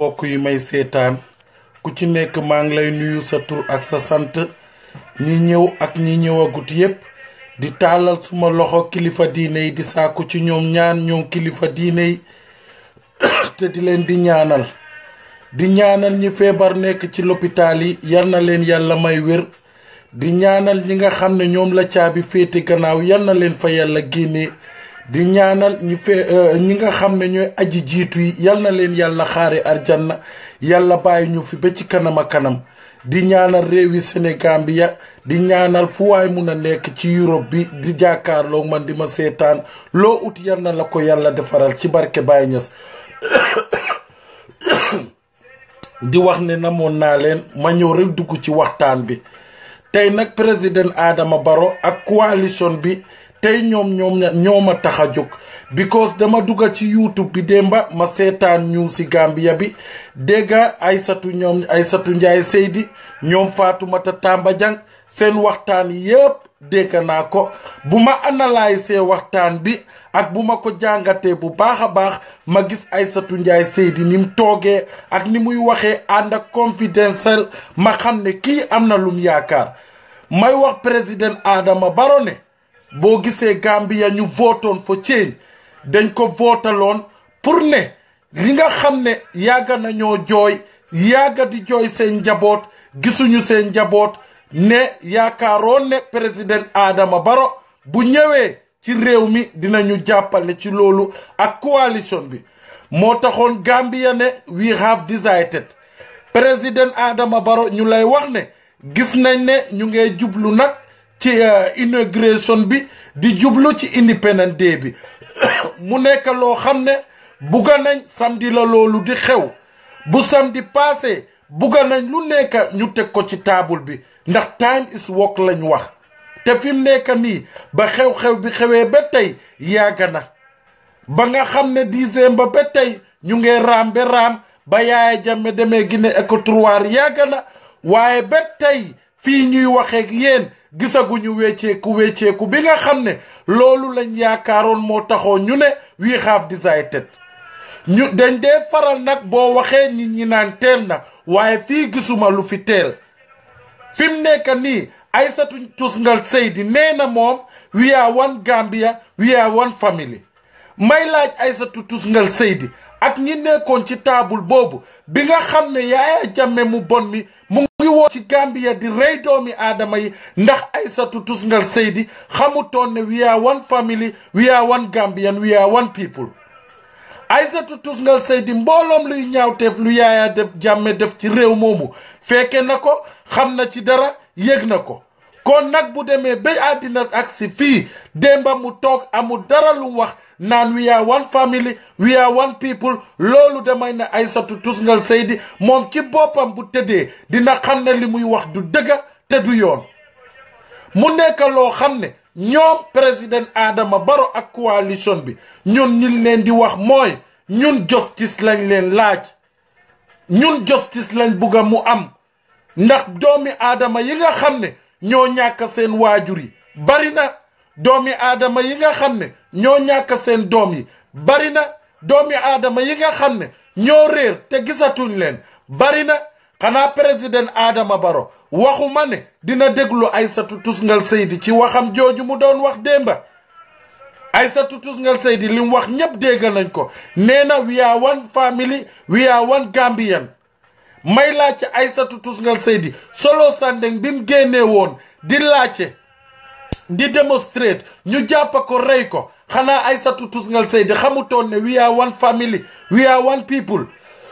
mbokk yi may seetaan ku ci nekk maa ngi lay nuyu sa tur ak sa sant ñi ñëw ak ñi ñëwagut yépp di tàllal suma loxo kilifa diine yi di sàkku ci ñoom ñaan ñoom kilifa diine yi te di leen di ñaanal di ñaanal ñi feebar nekk ci lopitaal yi yal na leen yàlla may wér di ñaanal ñi nga xam ne ñoom la caabi féete gannaaw yal na leen fa yàlla génnee di ñaanal ñi fee ñi nga xam ne ñooy aji jiitu yi yal na leen yàlla xaare arjanna yàlla bàyyi ñu fi ba ci kanam a kanam di ñaanal réewi Sénégal bi ya di ñaanal fu waay mun a nekk ci Europe bi di jàkkaarloo man di ma seetaan loo ut yal na la ko yàlla defaral ci barke Baye Niass di wax ne namoon naa leen ma ñëw rek dugg ci waxtaan bi tey nag président Adama Barrow ak coalition bi tey ñoom ñoom ñoom a tax a jóg because dama dugga ci youtube bi démba ma seetaan ñu si Gambia bi dégga Aysatu ñoom Aysatu Njaay Seydi ñoom Faatumata Tamba Jang seen waxtaan yépp dégg naa ko bu ma analyser waxtaan bi ak bu ma ko jàngatee bu baax a baax ma gis Aysatu Njaay Seydi ni mu toogee ak ni muy waxee ànd ak confidentiel ma xam ne kii am na lum yaakaar may wax président Adama Barrow ne boo gisee Gambia ñu votoon for change dañ ko vootaloon pour ne li nga xam ne yàgga nañoo jooy yàgga di jooy seen njaboot gisuñu seen njaboot ne yaakaaroon ne président Adama Barrow bu ñëwee ci réew mi dinañu jàppale ci loolu ak coalition bi moo taxoon Gambia ne we have decided président Adama Barrow ñu lay wax ne gis nañ ne ñu ngee jublu nag ci inauguration bi di jublu ci Independence Day bi mu nekk loo xam ne bugga nañ samedi la loolu di xew bu samedi passé bugga nañ lu nekk ñu teg ko ci taabul bi ndax time is work lañ wax te fi mu nekk nii ba xew-xew bi xewee ba tey yàgg na ba nga xam ne décembre ba tey ñu ngi raam ba raam ba Yaaya Jammeh demee Guinée Équatoriale yàgg na waaye ba tey fii ñuy waxeek yéen gisaguñu wecceeku wecceeku bi nga xam ne loolu lañ yaakaaroon moo taxoo ñu ne we have decided ñu dañ dee faral nag boo waxee nit ñi naan teel na waaye fii gisuma lu fi teel fi mu nekk nii Aysatu Tusngal Seydi nee na moom we are one Gambia we are one family may laaj Aysatu Tusngal Seydi ak ñi nekkoon ci taabul boobu bi nga xam ne Yaaya Jammeh mu bon mi mu ngi woo ci Gambia di rey doomi aadama yi ndax Aysatu Tusngal Seydi xamutoon ne we are one family we are one Gambian we are one people Aysatu Tusngal Seydi mbooloom luy ñaawteef lu Yaaya def Jammeh def ci réew moomu fekke na ko xam na ci dara yëg na ko kon nag bu demee ba àddina ak si fii démba mu toog amul dara lu wax naan we are one family we are one people loolu damay ne Aysatu Tusngal Seydi moom ci boppam bu tëddee dina xam ne li muy wax du dëgga te du yoon mu nekk loo xam ne ñoom président Adama Barrow ak coalition bi ñun ñu leen di wax mooy ñun justice lañ leen laaj ñun justice lañ bugga mu am ndax doomi aadama yi nga xam ne ñoo ñàkk seen waajur yi bari na doomi aadama yi nga xam ne ñoo ñàkk seen doom yi bari na doomi aadama yi nga xam ne ñoo réer te gisatuñ leen bari na xanaa président Adama Barrow waxuma ne dina déglu Aysatu Tusngal Seydi ci waxam jooju mu doon wax démba Aysatu Tusngal Seydi li mu wax ñépp dégg nañ ko nee na we are one family we are one Gambian may laajte Aysatu Tusngal Seydi solo Sandeng bi mu génnee woon di laajte di démonstrate ñu jàpp ko rey ko xanaa Aysatu Tusngal Seydi xamutoon ne we are one family we are one people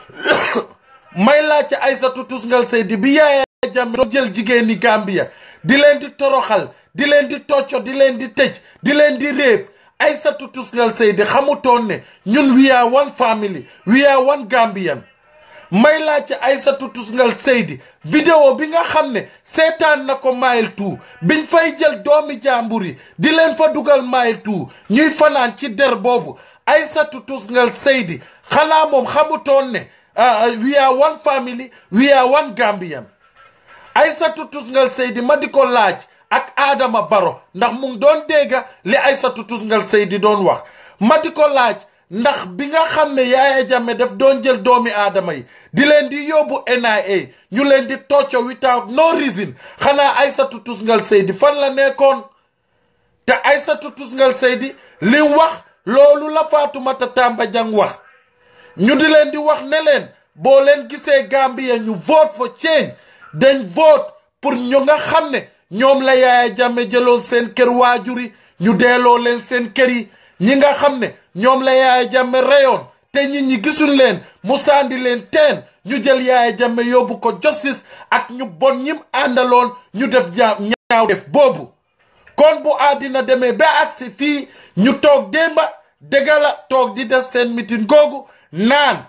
may laajte Aysatu Tusngal Seydi bi Yaaya Jammeh doon jël jigéeni Gambia di leen di toroxal di leen di tocco di leen di tëj di leen di réeb Aysatu Tusngal Seydi xamutoon ne ñun we are one family we are one Gambian may laajte Aysatu Tusngal Seydi vidéo bi nga xam ne seetaan na ko mile two biñ fay jël doomi jàmbur yi di leen fa dugal mile two ñuy fanaan ci der boobu Aysatu Tusngal Seydi xanaa moom xamutoon ne we are one family we are one Gambian Aysatu Tusngal Seydi ma di ko laaj ak Adama Barrow ndax mu ngi doon dégga li Aysatu Tusngal Seydi doon wax ma di ko laaj ndax bi nga xam ne Yaya Jammeh daf doon jël doomi aadama yi di leen di yóbbu NIA ñu leen di tocco without no reason xanaa Aïssatou Tousngal Seydi fan la nekkoon te Aïssatou Tousngal Seydi li wax loolu la Fatoumata Tamba Jang wax ñu di leen di wax ne leen boo leen gisee Gambia ñu vote for change dañ vote pour ñu nga xam ne ñoom la Yaya Jammeh jëloon seen kër waajur yi ñu delloo leen seen kër yi ñi nga xam ne ñoom la Yaya Jammeh reyoon te nit ñi gisuñ leen mu sandi leen teen ñu jël Yaya Jammeh yóbbu ko justice ak ñu bon ñim àndaloon ñu def ja ñaaw def boobu kon bu àddina demee ba agsi fii ñu toog démba dëgga la toog di def seen meeting googu naan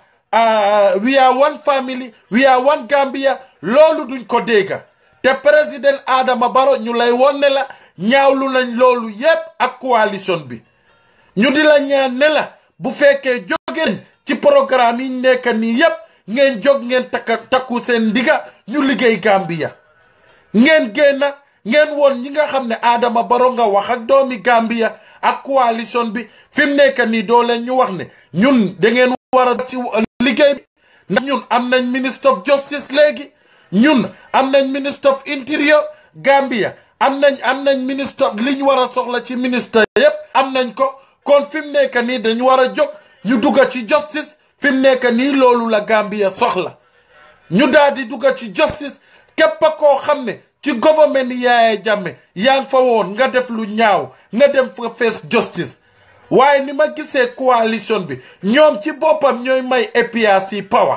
we are one family we are one Gambia loolu duñ ko dégga te président Adama Barrow ñu lay won ne la ñaawlu nañ loolu yépp ak coalition bi ñu di la ñaan ne la bu fekkee jóge nañ ci programme yi nekk nii yépp ngeen jóg ngeen takka takku seen ndiga ñu liggéey Gambia ngeen génn ngeen woon ñi nga xam ne Adama Barrow nga wax ak doomi Gambia ak coalition bi fi mu nekk nii doo leen ñu wax ne ñun da ngeen war a ci liggéey bi ndax ñun am nañ ministre of justice léegi ñun am nañ ministre of interior Gambia am nañ am nañ ministre li ñu war a soxla ci ministre yépp am nañ ko kon fi mu nekk nii dañu war a jóg ñu dugga ci justice fi mu nekk nii loolu la Gambia soxla ñu daal di dugga ci justice képp koo xam ne ci gouvernement Yaya Jammeh yaa ngi fa woon nga def lu ñaaw nga dem fa face justice waaye ni ma gisee coalition bi ñoom ci boppam ñooy may APRC power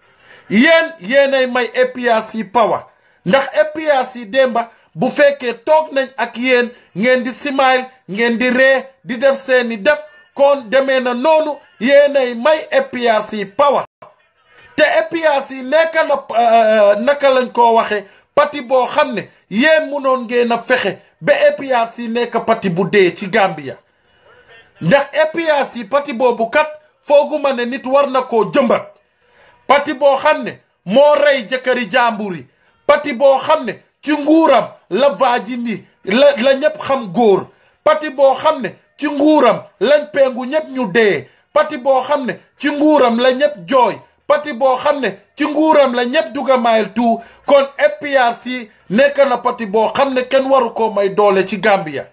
yéen yéenay may APRC power ndax APRC démba bu fekkee toog nañ ak yéen ngeen di smile ngeen di ree di def seeni def kon demee na noonu yéenay may APRC power te APRC nekk na naka lañ koo waxee parti boo xam ne yéen munoon ngeen a fexe ba APRC nekk parti bu dee ci Gambia ndax APRC parti boobu kat fooguma ne nit war na koo jëmbat parti boo xam ne moo rey jëkkëri jàmbur yi parti boo xam ne ci nguuram la vaajin yi la la ñëpp xam góor parti boo xam ne ci nguuram lañ pengu ñëpp ñu dee parti boo xam ne ci nguuram la ñëpp jooy parti boo xam ne ci nguuram la ñëpp duga mayel tout kon APRC nekk na parti boo xam ne kenn waru koo may doole ci Gambia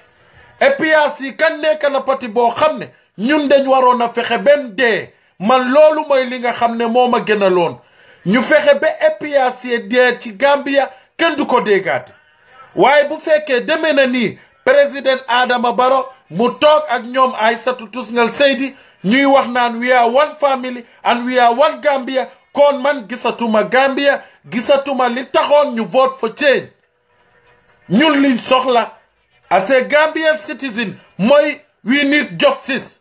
APRC kan nekk na parti boo xam ne ñun dañ waroon a fexe benn dee man loolu mooy li nga xam ne moo ma gënaloon ñu fexe ba APRC dee ci Gambia kenn du ko déggaate waaye bu fekkee demee na nii président Adama Barrow mu toog ak ñoom Aïssatou Tousngal Seydi ñuy wax naan we are one family and we are one Gambia kon man gisatuma Gambia gisatuma li taxoon ñu vote for change ñun liñ soxla as a Gambian citizen mooy we need justice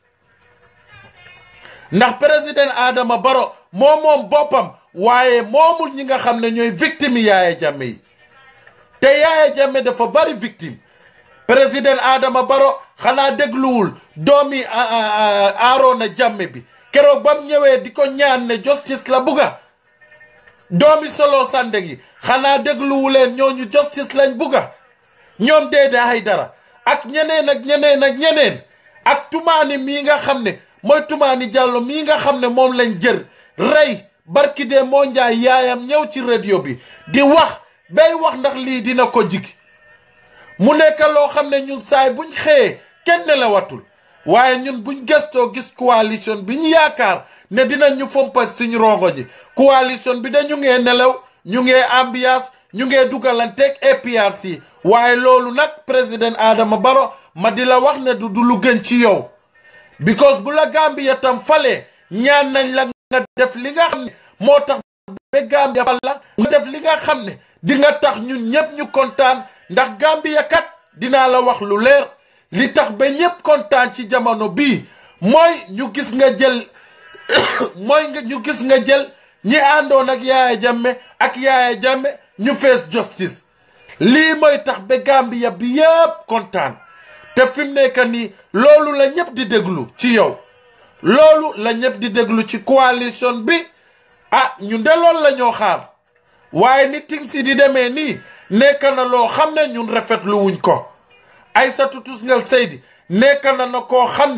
ndax président Adama Barrow moo moom boppam waaye moomul ñi nga xam ne ñooy victime yi Yaya Jammeh yi te Yaya Jammeh dafa bari victime président Adama Barrow xanaa dégluwul doomi Arona Jammeh bi keroog bam ñëwee di ko ñaan ne justice la bugga doomi Solo Sandeng yi xanaa dégluwuleen ñooñu justice lañ bugga ñoom Dédé Aidara ak ñeneen ak ñeneen ak ñeneen ak tumaani mii nga xam ne mooy tumaani Jàllo mii nga xam ne moom lañ jër rey barki de moo njaay yaayam ñëw ci radio bi di wax bay wax ndax lii dina ko jig mu nekk loo xam ne ñun saay buñ xëyee kenn nelawatul waaye ñun buñ gëstoo gis coalition bi ñu yaakaar ne dinañ ñu fompa suñu rongo ñi coalition bi dañu ngee nelaw ñu ngee ambiance ñu ngee dugalanteeg APRC waaye loolu nag président Adama Barrow ma di la wax ne du du lu gën ci yow because bu la Gambia tam falee ñaan nañ la nga def li nga xam ne moo tax ba Gambia fal la nga def li nga xam ne di nga tax ñun ñëpp ñu kontaan ndax Gambia kat dinaa la wax lu leer li tax ba ñëpp kontaan ci jamono bii mooy ñu gis nga jël mooy nga ñu gis nga jël ñi àndoon ak Yaya Jammeh ak Yaya Jammeh ñu face justice lii mooy tax ba Gambia bi yëpp kontaan te fi mu nekk nii loolu la ñëpp di déglu ci yow loolu la ñëpp di déglu ci coalition bi ah ñu de loolu la ñoo xaar waaye ni ting si di demee nii nekk na loo xam ne ñun rafetlu wuñ ko Aïssatou Tousngal Seydi nekk na na koo xam ne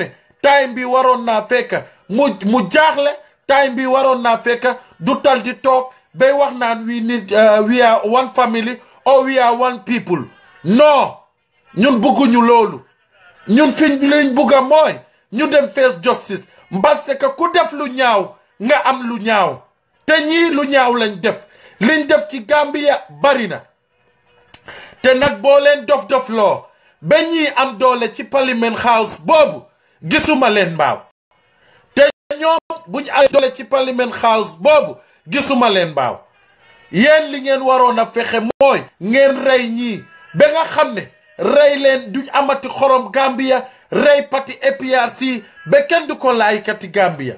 time bi waroon naa fekk mu mu jaaxle time bi waroon naa fekk du tal di toog bay wax naan we need we are one family or we are one people non ñun bugguñu loolu ñun fiñ liñ bugga mooy ñu dem face justice parce que ku def lu ñaaw nga am lu ñaaw te ñii lu ñaaw lañ def liñ def ci Gambia bari na te nag boo leen dof dof loo ba ñii am doole ci parliament house boobu gisuma leen mbaaw te ñoom buñ am doole ci parliament house boobu gisuma leen mbaaw yéen li ngeen waroon a fexe mooy ngeen rey ñii ba nga xam ne rey leen duñ amati xorom Gambia rey pati APRC ba kenn du ko laaykati Gambia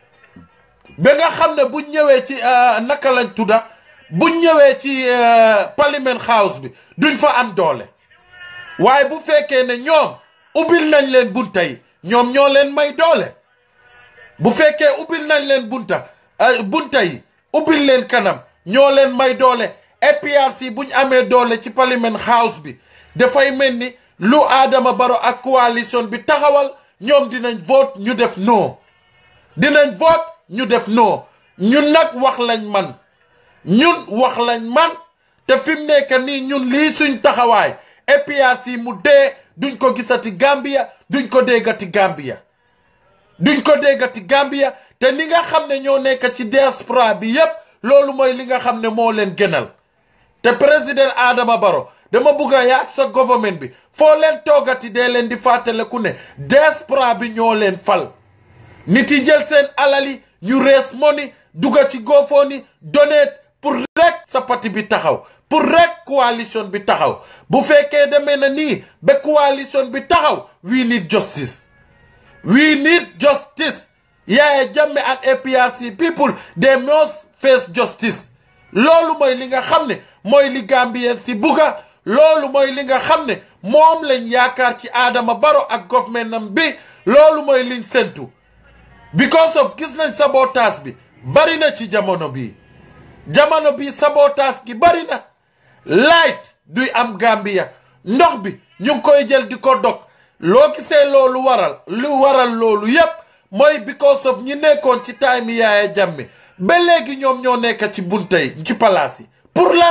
ba nga xam ne buñ ñëwee ci naka lañ tudda buñ ñëwee ci parliament house bi duñ fa am doole waaye bu fekkee ne ñoom ubbil nañ leen bunta yi ñoom ñoo leen may doole bu fekkee ubbil nañ leen bunta bunta yi ubbil leen kanam ñoo leen may doole APRC buñ amee doole ci parliament house bi dafay mel ni lu Adama Barrow ak coalition bi taxawal ñoom dinañ vote ñu def non dinañ vote ñu def non ñun nag wax lañ man ñun wax lañ man te fi mu nekk nii ñun lii suñ taxawaay APRC mu dee duñ ko gisati Gambia duñ ko déggati Gambia duñ ko déggati Gambia te li nga xam ne ñoo nekk ci diaspora bi yépp loolu mooy li nga xam ne moo leen gënal te président Adama Barrow dama bugg a yaag sa government bi foo leen toogati dee leen di fàttaleku ne diaspora bi ñoo leen fal nit yi jël seen alali ñu rees moni dugga ci GoFundMe donate pour rek sa parti bi taxaw pour rek coalition bi taxaw bu fekkee demee na nii ba coalition bi taxaw we need justice we need justice Yaya Jammeh and APRC people they must face justice loolu mooy li nga xam ne mooy li Gambien si bugga loolu mooy li nga xam ne moom lañ yaakaar ci Adama Barrow ak government bi loolu mooy liñ sentu because of gis nañ sabotage bi bari na ci jamono bii jamono bii sabotage gi bari na light duy am Gambia ndox bi ñu ngi koy jël di ko dog loo gisee loolu waral lu waral loolu yépp mooy because of ñi nekkoon ci time Yaya Jammeh ba léegi ñoom ñoo nekk ci bunta yi ci palaas yi pour lan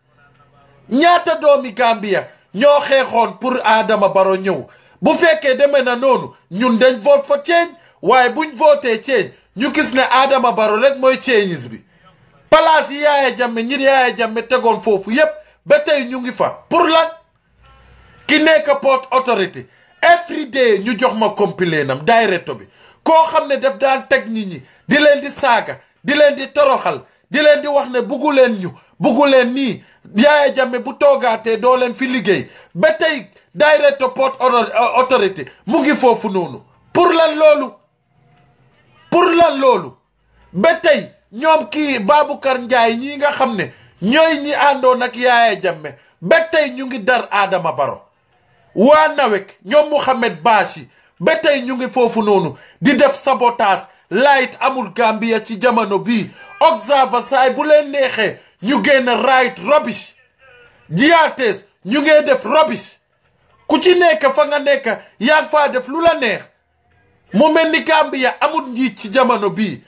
ñaata doomi Gambia ñoo xeexoon pour Adama Barrow ñëw bu fekkee demee na noonu ñun dañ vote for change waaye buñ voté change ñu gis ne Adama Barrow rek mooy changes bi palaas yi Yaya Jammeh ñi Yaya Jammeh tegoon foofu yépp ba tey ñu ngi fa pour lan ki nekk port authority every day ñu jox ma compilé nam directeur bi koo xam ne daf daan teg nit ñi di leen di saaga di leen di toroxal di leen di wax ne buggu leen ñu buggu leen nii Yaya Jammeh bu toogaatee doo leen fi liggéey ba tey directeur port authority mu ngi foofu noonu pour lan loolu pour lan loolu ba tey ñoom kii Baboucarr Njie ñii nga xam ne ñooy ñi àndoon ak Yaya Jammeh ba tey ñu ngi dar Adama Barrow waa nawek ñoom Mouhamed Bachi ba tey ñu ngi foofu noonu di def sabotage light amul Gambia ci jamono bii observer saay bu leen neexee ñu génn right rubbish jiyatees ñu ngee def rubbish ku ci nekk fa nga nekk yaa ngi faa def lu la neex mu mel ni Gambia amul njiit ci jamono bii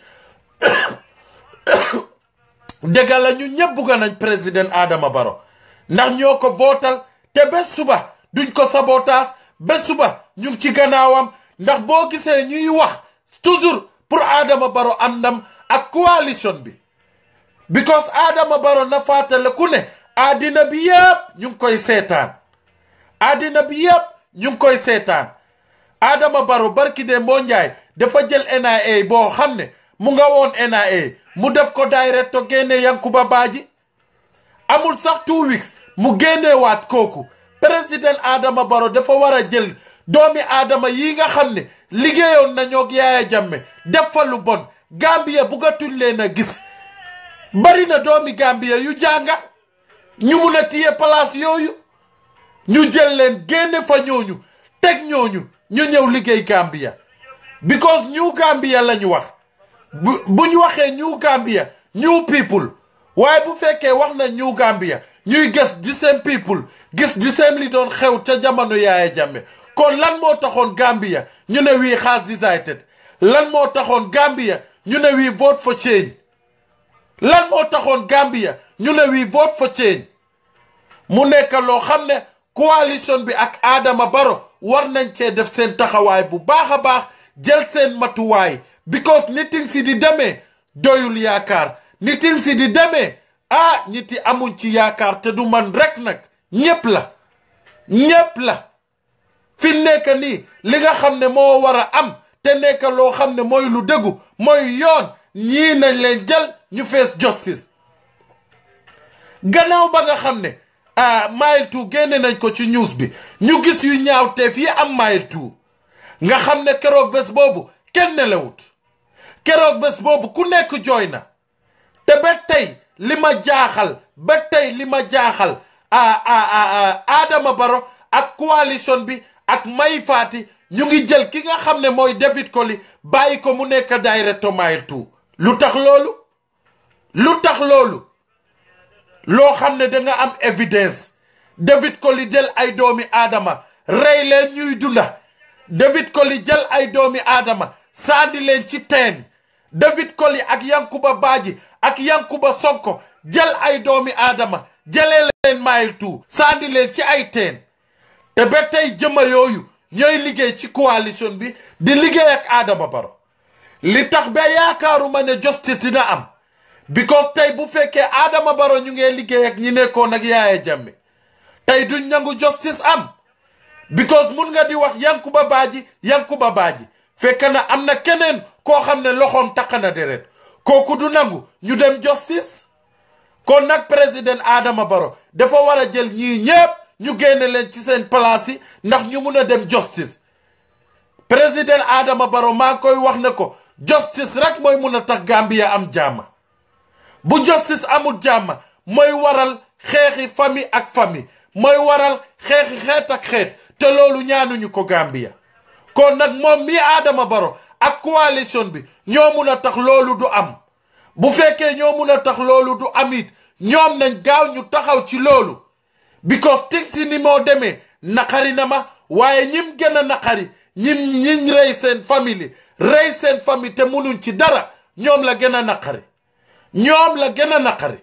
dëgg la ñu ñëpp bugga nañ président Adama Barrow ndax ñoo ko votal te ba suba duñ ko sabotage ba suba ñu ngi ci gannaawam ndax boo gisee ñuy wax toujours pour Adama Barrow am ndam ak coalition bi because Adama Barrow na fàttale ku ne àddina bi yëpp ñu ngi koy seetaan àddina bi yëpp ñu ngi koy seetaan Adama Barrow barki de moo njaay dafa jël NIA boo xam ne mu nga woon NIA mu def ko directeur génne Yankuba Baaji amul sax two weeks mu génnewaat kooku président Adama Barrow dafa war a jël doomi Adama yi nga xam ne liggéeyoon nañoo ak Yaya Jammeh def fa lu bon Gambia bugatuñ leen a gis bari na doomi Gambia yu jànga ñu mun a téye place yooyu ñu jël leen génne fa ñooñu teg ñooñu ñu ñëw liggéey Gambia because ñu Gambia la ñu wax bu bu ñu waxee ñu Gambia new people waaye bu fekkee wax na ñu Gambia ñuy gis di same people gis di same li doon xew ca jamono Yaya Jammeh kon lan moo taxoon Gambia ñu ne wii has decided lan moo taxoon Gambia ñu ne wii vote for change lan moo taxoon Gambia ñu ne wii vote for change mu nekk loo xam ne coalition bi ak Adama Barrow war nañ cee def seen taxawaay bu baax a baax jël seen matuwaay because nitin si di demee doyul yaakaar nitin si di demee ah ñiti amuñ ci yaakaar te du man rek nag ñépp la ñépp la fi nekk nii li nga xam ne moo war a am te nekk loo xam ne mooy lu dëggu mooy yoon ñii nañ leen jël ñu fees justice gannaaw ba nga xam ne ah mile two génne nañ ko ci news bi ñu gis yu ñaaw te fii am mile two nga xam ne keroog bés boobu kenn nelawut keroog bés boobu ku nekk jooy na te ba tey li ma jaaxal ba tey li ma jaaxal ah ah Adama Barrow ak coalition bi ak Mai Fatty ñu ngi jël ki nga xam ne mooy David Colley bàyyi ko mu nekk directeur mile two lu tax loolu lu tax loolu loo xam ne danga am évidence David Colley jël ay doomi aadama rey leen ñuy dunda David Colley jël ay doomi aadama sandi leen ci teen David Colley ak Yankuba Baaji ak Yankuba Sonko jël ay doomi aadama jëlee leen mile two sandi leen ci ay teen te ba tey jëma yooyu ñooy liggéey ci coalition bi di liggéey ak Adama Barrow li tax ba yaakaaruma ne justice dina am because tey bu fekkee Adama Barrow ñu ngee liggéey ak ñi nekkoon ak Yaaya Jammeh tey duñ nangu justice am because mun nga di wax Yankuba Baaji Yankuba Baaji fekk na am na keneen koo xam ne loxoom takk na deret kooku du nangu ñu dem justice kon nag président Adama Barrow dafa war a jël ñii ñépp ñu génne leen ci seen place yi ndax ñu mun a dem justice président Adama Barrow maa koy wax ne ko justice rek mooy mun a tax Gambia am jàmm bu justice amul jàmm mooy waral xeexi famille ak famille mooy waral xeexi xeet ak xeet te loolu ñaanuñu ko Gambia kon nag moom mii Adama Barrow ak coalition bi ñoo mun a tax loolu du am bu fekkee ñoo mun a tax loolu du am it ñoom nañ gaaw ñu taxaw ci loolu because tig si ni moo demee naqari na ma waaye ñim gën a naqari ñim ñiñ rey seen famille rey seen famille te munuñ ci dara ñoom la gën a naqari ñoom la gën a naqari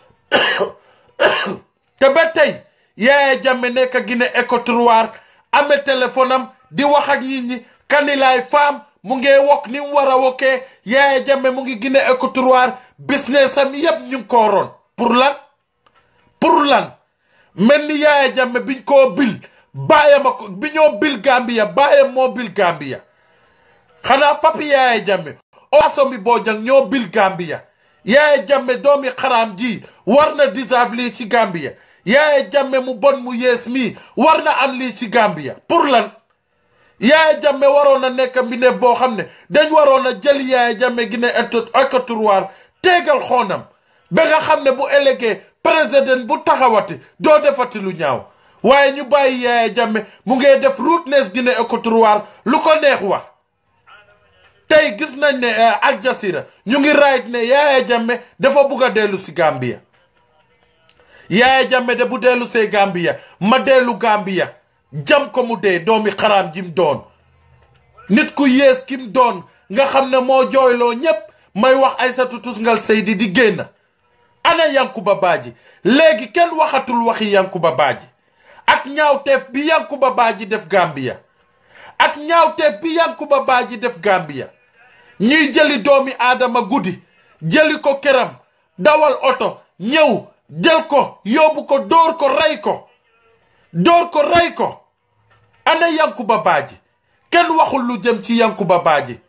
te ba tey Yaya Jammeh nekk Guinée Équatoriale amee téléphone am di wax ak nit ñi kanilaay femme mu ngi wokk ni mu war a wokkee Yaya Jammeh mu ngi Guinée Équatoriale business am yépp ñu ngi ko ron pour lan pour lan mel ni Yaya Jammeh biñ koo bil baayam a ko bi ñoo bil Gambia baayam moo bil Gambia xanaa papi Yaya Jammeh owasom bi Bojang ñoo bil Gambia Yaya Jammeh doomi xaraam ji war na deserve lii ci Gambia Yaya Jammeh mu bon mu yees mii war na am lii ci Gambia pour lan Yaya Jammeh waroon na nekk mbindeef boo xam ne dañ waroon a jël Yaya Jammeh Guinée Équatoriale teegal xoonam ba nga xam ne bu ëllëgee président bu taxawati doo defati lu ñaaw waaye ñu bàyyi Yaya Jammeh mu ngee def rudeness Guinée Équatoriale lu ko neex wax tey gis nañ ne Al Jazeera ñu ngi raayit ne Yaya Jammeh dafa bugg a dellu si Gambia Yaya Jammeh de bu dellu see Gambia ma dellu Gambia jam ko mu dee doomi xaraam jim doon nit ku yées kim doon nga xam ne moo jooyloo ñépp may wax Aysatu Tusngal Seydi di génn ana Yankuba Baaji léegi kenn waxatul waxi Yankuba Baaji ak ñaawteef bi Yankuba Baaji def Gambia ak ñaawteef bi Yankuba Baaji def Gambia ñuy jëli doomi aadama guddi jëli ko këram dawal oto ñëw jël ko yóbbu ko dóor ko rey ko dóor ko rey ko ana Yankuba Baaji kenn waxul lu jëm ci Yankuba Baaji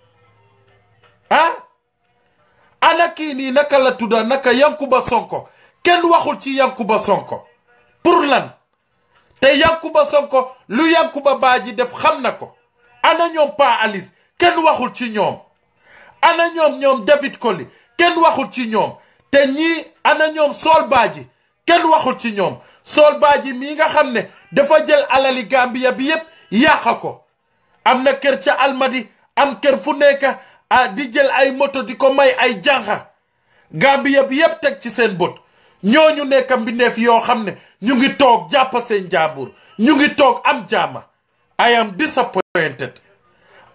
ah ana kii nii naka la tudda naka Yankuba Sonko kenn waxul ci Yankuba Sonko pour lan te Yankuba Sonko lu Yankuba Baaji def xam na ko ana ñoom Pa Alice kenn waxul ci ñoom ana ñoom ñoom David Colley kenn waxul ci ñoom te ñii ana ñoom Sol Baaji kenn waxul ci ñoom Sol Baaji mii nga xam ne dafa jël alali Gambia bi yépp yàqa ko am na kër ca Almadi am kër fu nekk ah di jël ay moto di ko may ay jànqa Gambia bi yépp teg ci seen bët ñooñu nekk mbindeef yoo xam ne ñu ngi toog jàpp seen jàmbur ñu ngi toog am jàmma I am disappointed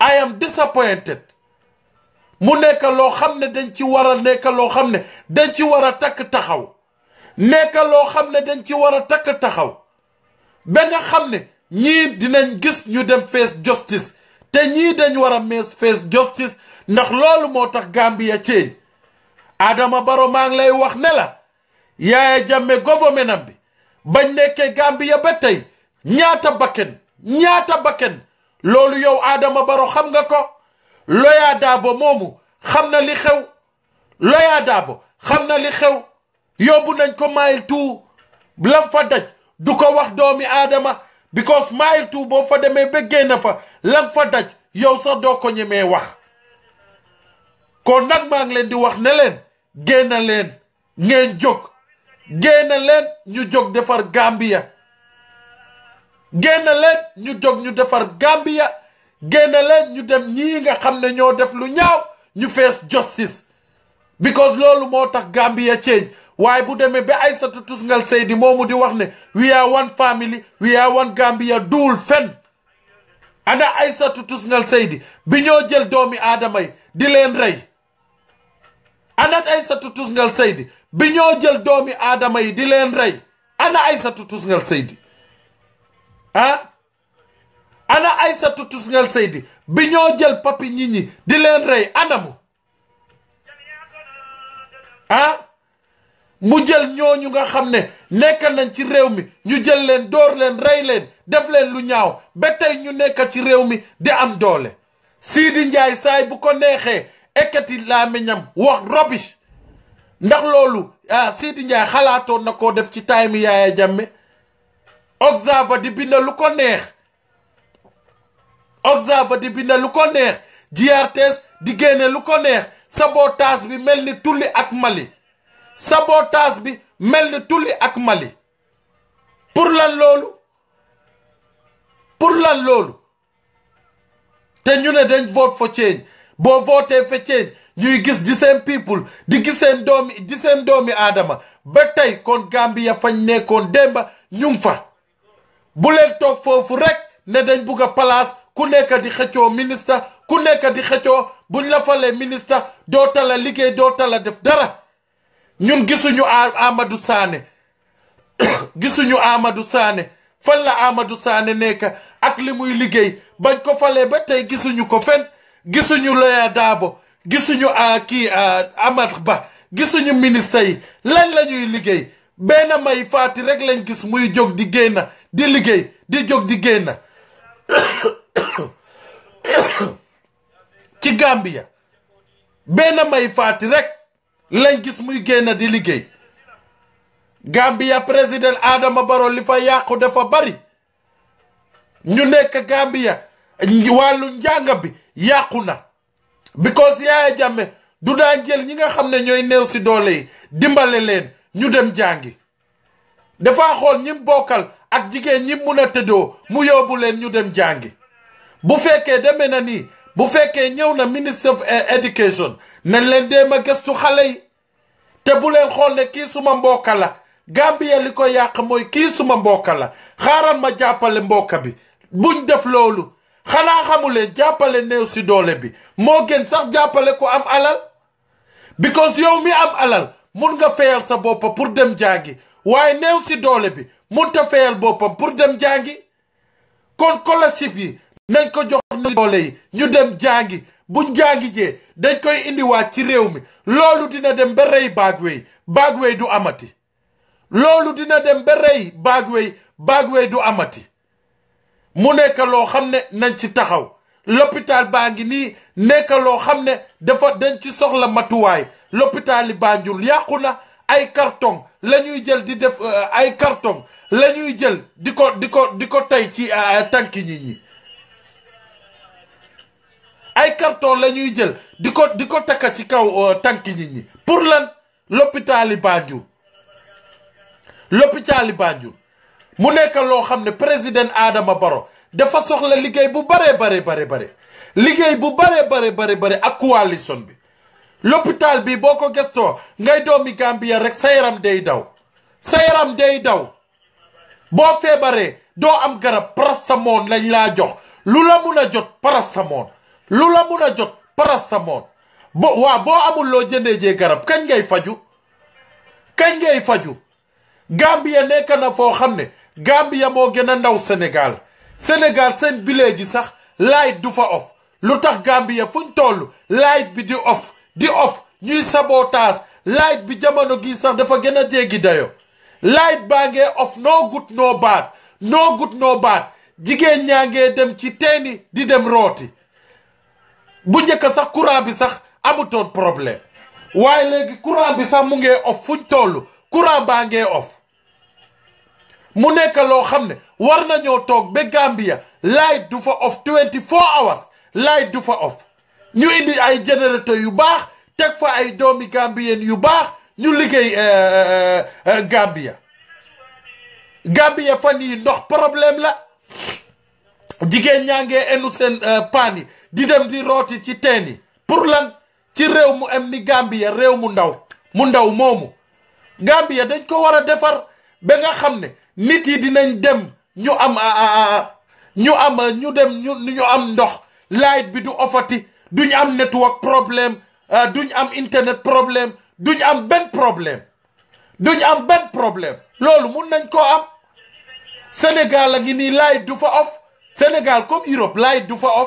I am disappointed mu nekk loo xam ne dañ ci war a nekk loo xam ne dañ ci war a takk taxaw nekk loo xam ne dañ ci war a takk taxaw ba nga xam ne ñii dinañ gis ñu dem face justice te ñii dañ war a mees face justice ndax loolu moo tax Gambia change Adama Barrow maa ngi lay wax ne la Yaya Jammeh gouvernement bi bañ nekkee Gambia ba tey ñaata bakken ñaata bakken loolu yow Adama Barrow xam nga ko Loya Dabo moomu xam na li xew Loya Dabo xam na li xew yóbbu nañ ko mile two lam fa daj du ko wax doomi Adama because mile two boo fa demee ba génn fa lam fa daj yow sax doo ko ñemee wax kon nag maa ngi leen di wax ne leen génn leen ngeen jóg génn leen ñu jóg defar Gambia génn leen ñu jóg ñu defar Gambia génn leen ñu dem ñii nga xam ne ñoo def lu ñaaw ñu fees justice because loolu moo tax Gambia change waaye bu demee ba Aysatu Tusngal Seydi moomu di wax ne we are one family we are one Gambia duul fen ana Aysatu Tusngal Seydi bi ñoo jël doomi aadama yi di leen rey ana Aysatu Tusngal Seydi bi ñoo jël doomi aadama yi di leen rey ana Aysatu Tusngal Seydi ah ana Aysatu Tusngal Seydi bi ñoo jël papi ñi ñi di leen rey anamu ah mu jël ñooñu nga xam ne nekk nañ ci réew mi ñu jël leen door leen rey leen def leen lu ñaaw ba tey ñu nekk ci réew mi di am doole Sidi Njaay saay bu ko neexee ekkati làmmiñam wax rubbish ndax loolu ah Sidi Njaay xalaatoon na koo def ci time Yaaya Jammeh Observer di bind lu ko neex Observer di bind lu ko neex GRTS di génne lu ko neex sabotage bi mel ni tulli ak Mali sabotage bi mel ni tulli ak Mali pour lan loolu pour lan loolu te ñu ne dañ vote for change boo voté for change ñuy gis di seen people di gis seen doomi di seen doomi aadama ba tey kon Gambia fañ nekkoon démba ñu ngi fa bu leen toog foofu rek ne dañ bugg a place ku nekk di xëccoo ministre ku nekk di xëccoo buñ la falee ministre doo tala liggéey doo tala def dara ñun gisuñu Amadou Sané gisuñu Amadou Sané fan la Amadou Sané nekk ak li muy liggéey bañ ko falee ba tey gisuñu ko fen gisuñu Loya Dabo gisuñu kii Amad Ba gisuñu ministre yi lan la ñuy liggéey benn may faati rek lañ gis muy jóg di génn di liggéey di jóg di génn ci Gambia benn may faati rek lañ gis muy génn di liggéey Gambia président Adama Barrow li fa yàqu dafa bari ñu nekk Gambia wàllu njàng bi yàqu na because Yaya Jammeh du daan jël ñi nga xam ne ñooy néew si doole yi dimbale leen ñu dem jàngi dafa xool ñim bokkal ak jigéen ñi mun a tëddoo mu yóbbu leen ñu dem jàngi bu fekkee demee na nii bu fekkee ñëw na ministre of education nañ leen déem a gëstu xale yi te bu leen xool ne kii suma mbokka la Gambia li ko yàq mooy kii suma mbokka la xaaral ma jàppale mbokka bi buñ def loolu xanaa xamuleen jàppale néew si doole bi moo gën sax jàppale ko am alal because yow mi am alal mun nga fayal sa boppa pour dem jàngi waaye néew si doole bi mun ta fayal boppam pour dem jàngi kon scholarship yi nañ ko jox néew doole yi ñu dem jàngi buñ jàngi jee dañ koy indiwaat ci réew mi loolu dina dem ba rey Bagwey Bagwey du amati loolu dina dem ba rey Bagwey Bagwey du amati mu nekk loo xam ne nañ ci taxaw l'hôpital baa ngi nii nekk loo xam ne dafa dañ ci soxla matuwaay l'hôpital yi Banjul yàqu na ay carton la ñuy jël di def ay carton la ñuy jël di ko di ko di ko tey ci tànki nit ñi ay carton la ñuy jël di ko di ko takka ci kaw tànki nit ñi pour lan l'hôpital yi Banjul l'hôpital yi Banjul mu nekk loo xam ne président Adama Barrow dafa soxla liggéey bu bare bare bare bare liggéey bu bare bare bare bare ak coalition bi l'hôpital bi boo ko gëstoo ngay doomi Gambia rek sa yaram day daw sa yaram day daw boo feebaree doo am garab paracetamol lañ laa jox lu la mun a jot paracetamol lu la mun a jot parastamol bo waa boo amul loo jëndee jee garab kañ ngay faju kañ ngay faju Gambia nekk na foo xam ne Gambia moo gën a ndaw Sénégal Sénégal seen village yi sax light du fa off lu tax Gambia fuñ toll light bi di off di off ñuy sabotage light bi jamono gi sax dafa gën a jéggi dayo light baa ngee off no good no bad no good no bad jigéen ñaa ngee dem ci teeni di dem rooti bu njëkk sax courant bi sax amutoon problème waaye léegi courant bi sax mu ngee off fuñ toll courant baa ngee off mu nekk loo xam ne war nañoo toog ba Gambia light du fa off 24 hours light du fa off ñu indi ay générateur yu baax teg fa ay doomi Gambien yu baax ñu liggéey Gambia Gambia fan yi ndox problème la jigéen ñaa ngee enu seen paan yi di dem di rooti ci teen yi pour lan ci réew mu am ni Gambia réew mu ndaw mu ndaw moomu Gambia dañ ko war a defar ba nga xam ne nit yi dinañ dem ñu am ñu am ñu dem ñu ñu am ndox light bi du ofati duñ am network problème duñ am internet problème duñ am benn problème duñ am benn problème loolu mun nañ koo am Sénégal a ngi nii light du fa off Sénégal comme Europe light du fa off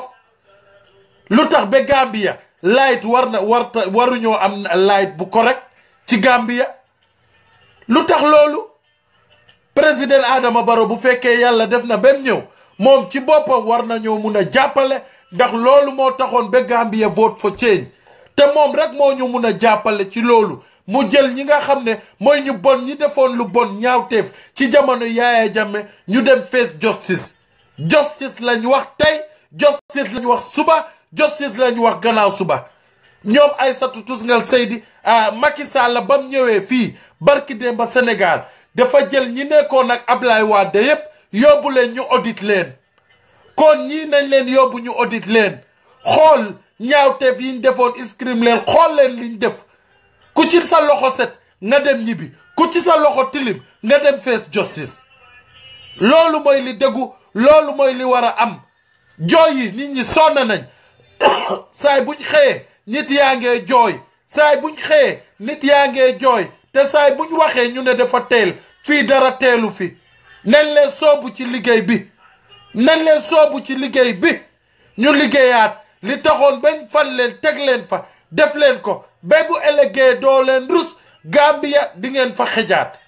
lu tax ba Gambia light war na warta waruñoo am light bu correct ci Gambia lu tax loolu président Adama Barrow bu fekkee yàlla def na bem ñëw moom ci boppam war nañoo mun a jàppale ndax loolu moo taxoon ba Gambia vote for change te moom rek moo ñu mun a jàppale ci loolu mu jël ñi nga xam ne mooy ñu bon ñi defoon lu bon ñaawteef ci jamono Yaaya Jammeh ñu dem face justice justice lañ wax tey justice lañ wax suba justice lañ wax gannaaw suba ñoom Aïssatou Tousngal Seydi Macky Sall ba mu ñëwee fii barki démb ba Sénégal dafa jël ñi nekkoon ak Ablaye Wade yépp yóbbu leen ñu audit leen kon ñii nañ leen yóbbu ñu audit leen xool ñaawteef yi ñu defoon iscrim leen xool leen liñ def ku ci sa loxo set nga dem ñibbi ku ci sa loxo tilim nga dem face justice loolu mooy li dëggu loolu mooy li war a am jooy yi nit ñi sonn nañ saay buñ xëyee nit yaa ngee jooy saay buñ xëyee nit yaa ngee jooy te saay buñ waxee ñu ne dafa teel fii dara teelu fi nañ leen soobu ci liggéey bi nañ leen soobu ci liggéey bi ñu liggéeyaat li taxoon bañ fan leen teg leen fa def leen ko ba bu ëllëgee doo leen rus Gambia di ngeen fa xejaat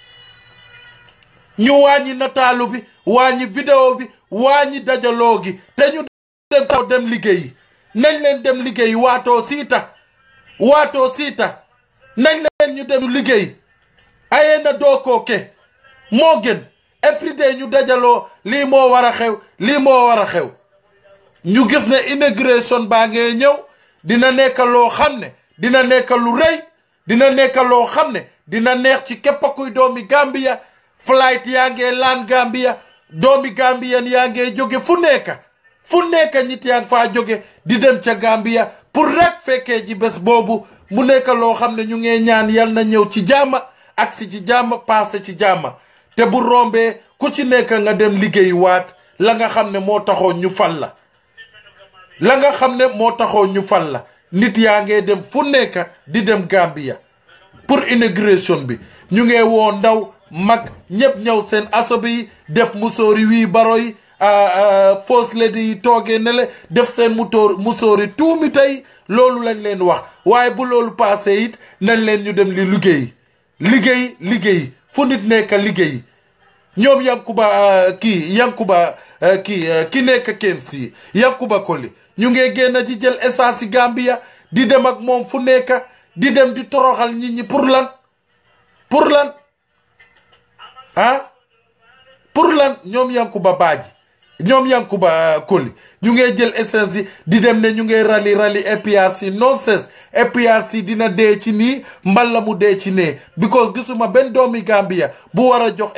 ñu wàññi nataalu bi wàññi vidéo bi wàññi dajaloo gi te ñu dem taw dem liggéeyi nañ leen dem liggéeyi waatoo siita waatoo siita nañ leen ñu dem liggéey aye na doo koo ke moo gën everyday ñu dajaloo lii moo war a xew lii moo war a xew ñu gis ne immigration baa ngee ñëw dina nekk loo xam ne dina nekk lu rëy dina nekk loo xam ne dina neex ci képp kuy doomi Gambia flight yaa ngee laan Gambia doomi Gambien yaa ngee jóge fu nekk fu nekk nit yaa ngi faa jóge di dem ca Gambia pour rek fekkee ji bés boobu mu nekk loo xam ne ñu ngee ñaan yal na ñëw ci jàmm ak si ci jàmm passé ci jàmm te bu rombee ku ci nekk nga dem liggéey waat la nga xam ne moo taxoon ñu fal la la nga xam ne moo taxoon ñu fal la nit yaa ngee dem fu nekk di dem Gambia pour immigration bi ñu ngee woo ndaw mag ñëpp ñëw seen asobi yi def musóori wii baro yi first lady yi toogee ne le def seen mutóor musóori tuumi tey loolu lañ leen wax waaye bu loolu passé it nañ leen ñu dem li liggéey liggéey liggéey fu nit nekk liggéey ñoom yankuba kii yankuba kii ki nekk KMC yankuba Koli ñu ngee génn di jël essence yi Gambia di dem ak moom fu nekk di dem di toroxal nit ñi pour lan pour lan ah pour lan ñoom yankuba baaji ñoom yankuba Koli ñu ngee jël essence yi di dem ne ñu ngee rali rali APRC nonsense APRC dina dee ci nii mbala mu dee ci nee because gisuma benn doomi Gambia bu war a jox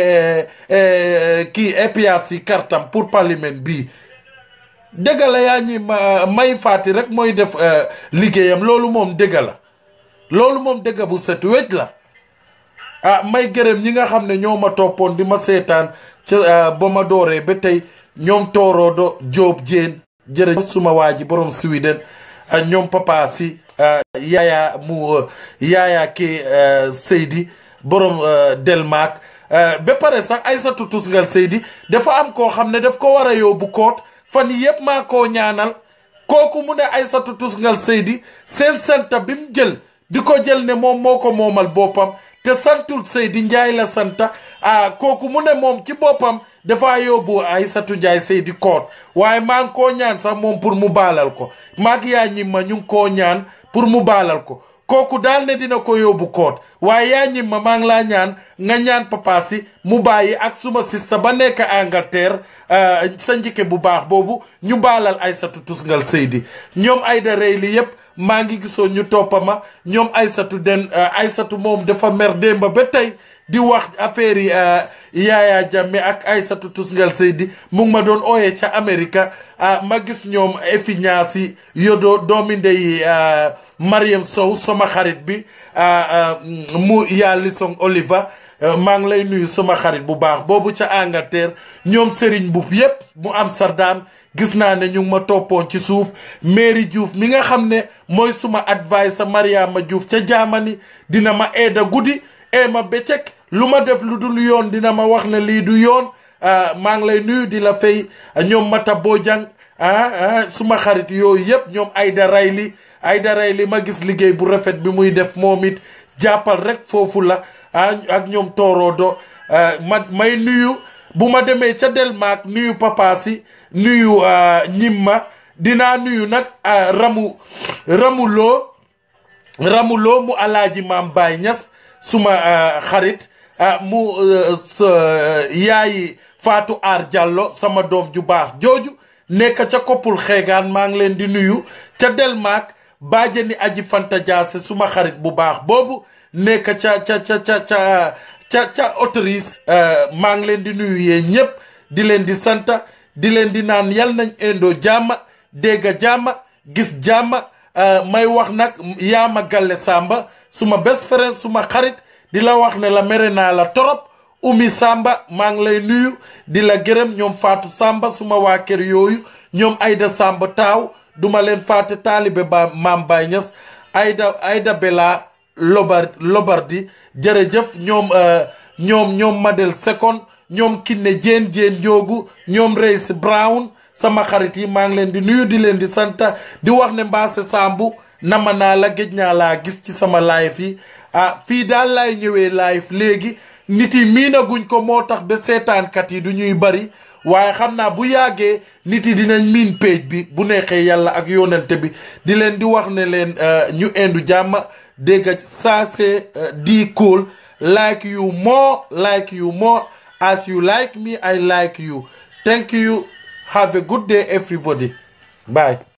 kii APRC kartam pour parlement bii dëgg la yaa ñi may faati rek mooy def liggéeyam loolu moom dëgg la loolu moom dëgg bu set wecc la ah may gërëm ñi nga xam ne ñoo ma toppoon di ma seetaan ca ba ma dooree ba tey ñoom tooroodo Jóob Jéen jërëjëf suma waa ji borom Sweden ñoom papa si yaaya mu yaaya ki Seydi borom Delmark ba pare sax Aysatu Tusngal Seydi dafa am koo xam ne daf ko war a yóbbu koot fan yëpp maa koo ñaanal kooku mu ne Aysatu Tusngal Seydi seen santa bi mu jël di ko jël ne moom moo ko moomal boppam te santul Seydi Njaay la santa ah kooku mu ne moom ci boppam dafa yóbbu Aysatu Njaay Seydi koot waaye maa ngi koo ñaan sax moom pour mu baalal ko maag yaa ñimma ñu ngi koo ñaan pour mu baalal ko kooku daal ne dina ko yóbbu koot waaye yaa ñimma maa ngi laa ñaan nga ñaan papa si mu bàyyi ak suma sista ba nekk Angleterre sa njëkke bu baax boobu ñu baalal Aysatu Tusngal Seydi ñoom Ayda rey li yépp maa ngi gisoon ñu toppama ñoom Aysatu den Aysatu moom dafa mer démba ba tey di wax affaire yi Yaaya Jammeh ak Aysatu Tusngal Seydi mu ngi ma doon ooyee ca Amérique ma gis ñoom effiñaasi yodo doomi ndey Mariam Sow sama xarit bi mu yaa Lisong Oliver maa ngi lay nuyu sama xarit bu baax boobu ca Angleterre ñoom Serigne Mboup yépp mu Amsterdam gis naa ne ñu ngi ma toppoon ci suuf Mary Diouf mi nga xam ne mooy suma advice Mariama Diouf ca Germany dina ma eeda guddi ee ma bëccëg lu ma def lu dul yoon dina ma wax ne lii du yoon maa ngi lay nuyu di la fay ñoom Mata Bojang ah suma xarit yooyu yëpp ñoom Ayda Rayli Ayda Rayli ma gis liggéey bu rafet bi muy def moom it jàppal rek foofu la ak ñoom Torodo ma may nuyu bu ma demee ca Delmark nuyu papa si nuyu ñimma dinaa nuyu nag ramu ramuloo ramuloo mu alaaji maam Baay Ñas suma xarit mu yaayi Faatu Aar Jàllo sama doom ju baax jooju nekk ca koppul xeegaan maa ngi leen di nuyu ca Delmark baajani aji Fanta Jaase suma xarit bu baax boobu nekk ca ca ca ca ca ca ca autorise maa ngi leen di nuyu yéen ñëpp di leen di santa di leen di naan yal nañ indoo jàmma dégg jàmma gis jàmma may wax nag yaama galle samba suma best friend suma xarit di la wax ne la mere naa la torop umi samba maa ngi lay nuyu di la gërëm ñoom faatu samba suma waa kër yooyu ñoom ayda samba taaw duma leen faate taalibe ba maam Baay Ñas ayda ayda bela lobar lobardi jërëjëf ñoom ñoom ñoom Madel Second ñoom Kiné Jéen Jéen Njoogu ñoom Reis Brown sama xarit yi maa ngi leen di nuyu di leen di santa di wax ne Mbaase Sambu nama naa la géej naa laa gis ci sama live yi ah fii daal laay ñëwee live léegi nit yi miinaguñ ko moo tax ba seetaankat yi du ñuy bari waaye xam naa bu yàggee nit yi dinañ miin page bi bu neexee yàlla ak yonente bi di leen di wax ne leen ñu indu jàmm dégg ça c'est di cool like you more like you more as you like me I like you thank you have a good day everybody bye